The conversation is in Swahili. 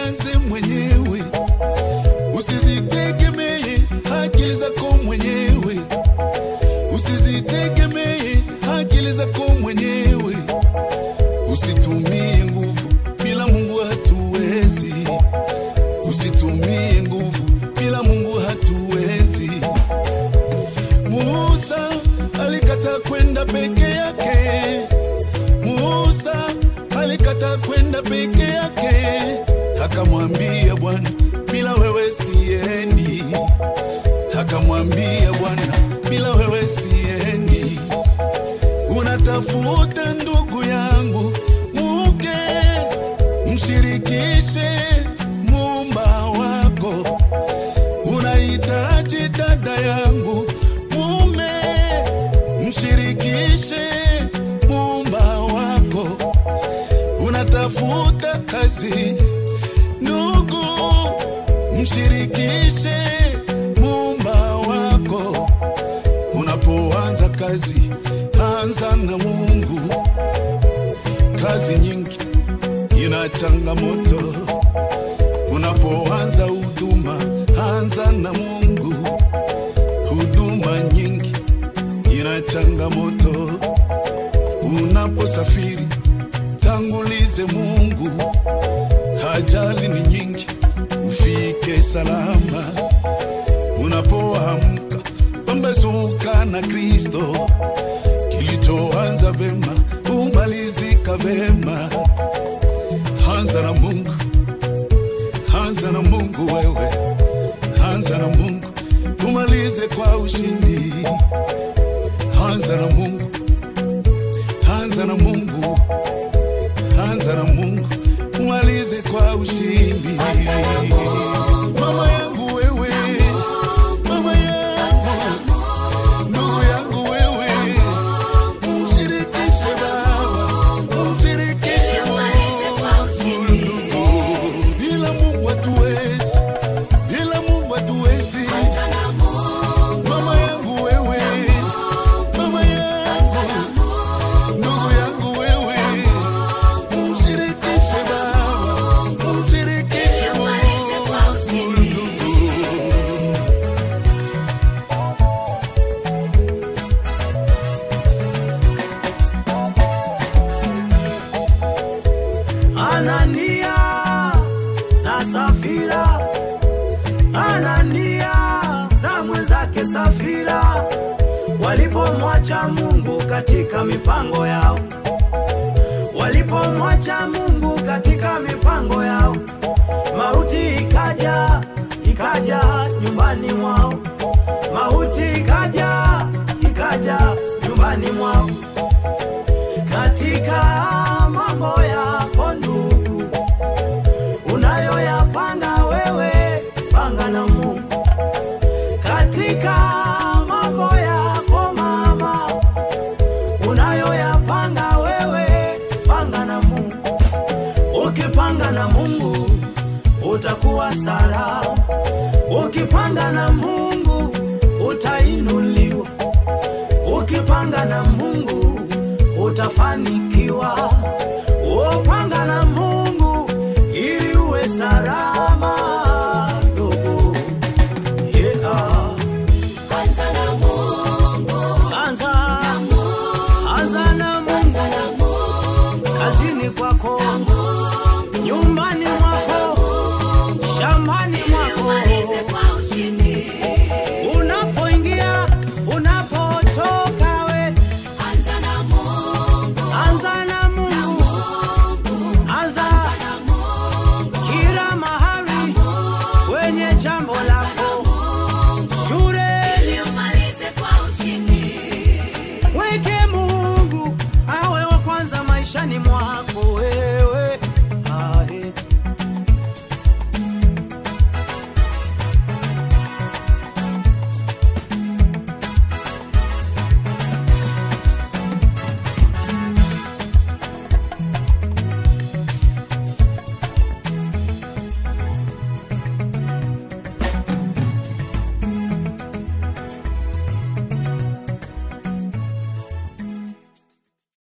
jianze mwenyewe, usizitegemee akili zako mwenyewe, usizitegemee akili zako mwenyewe, usitumie nguvu bila Mungu hatuwezi, usitumie nguvu bila Mungu hatuwezi. Musa alikata kwenda peke yake. Musa alikata kwenda peke yake, akamwambia Bwana, bila wewe siendi. Akamwambia Bwana, bila wewe siendi. Unatafuta ndugu yangu muke, mshirikishe muumba wako. Unahitaji dada yangu mume, mshirikishe muumba wako. Unatafuta kazi ndugu, mshirikishe muumba wako. Unapoanza kazi, anza na Mungu. Kazi nyingi ina changamoto. Unapoanza huduma, anza na Mungu. Huduma nyingi ina changamoto. Unaposafiri, tangulize Mungu. Ajali ni nyingi, ufike salama. Unapoamka, pambazuka na Kristo. Kilichoanza vema, humalizika vema. Anza na Mungu, anza na Mungu wewe, anza na Mungu, umalize kwa ushindi. Anza na Mungu, anza na Mungu, anza na Mungu, umalize kwa ushindi. Mama yangu wewe, mama yangu, ndugu yangu wewe, mshirikishe Baba, mshirikishe Mungu. Bila Mungu hatuwezi, bila Mungu hatuwezi. Mama yangu wewe, mama yangu, ndugu yangu wewe, mshirikishe Baba, mshirikishe Mungu. Anania na Safira, Anania na mwenzake Safira walipomwacha Mungu katika mipango yao, walipomwacha Mungu katika mipango yao, mauti ikaja, ikaja nyumbani mwao, mauti ikaja, ikaja nyumbani mwao katika mambo yako ndugu, unayoyapanga wewe, panga na Mungu. Katika mambo yako mama, unayoyapanga wewe, panga na Mungu. Ukipanga na Mungu utakuwa salama, ukipanga na Mungu utainuliwa, ukipanga na Mungu utafanikiwa. Upanga na Mungu ili uwe salama.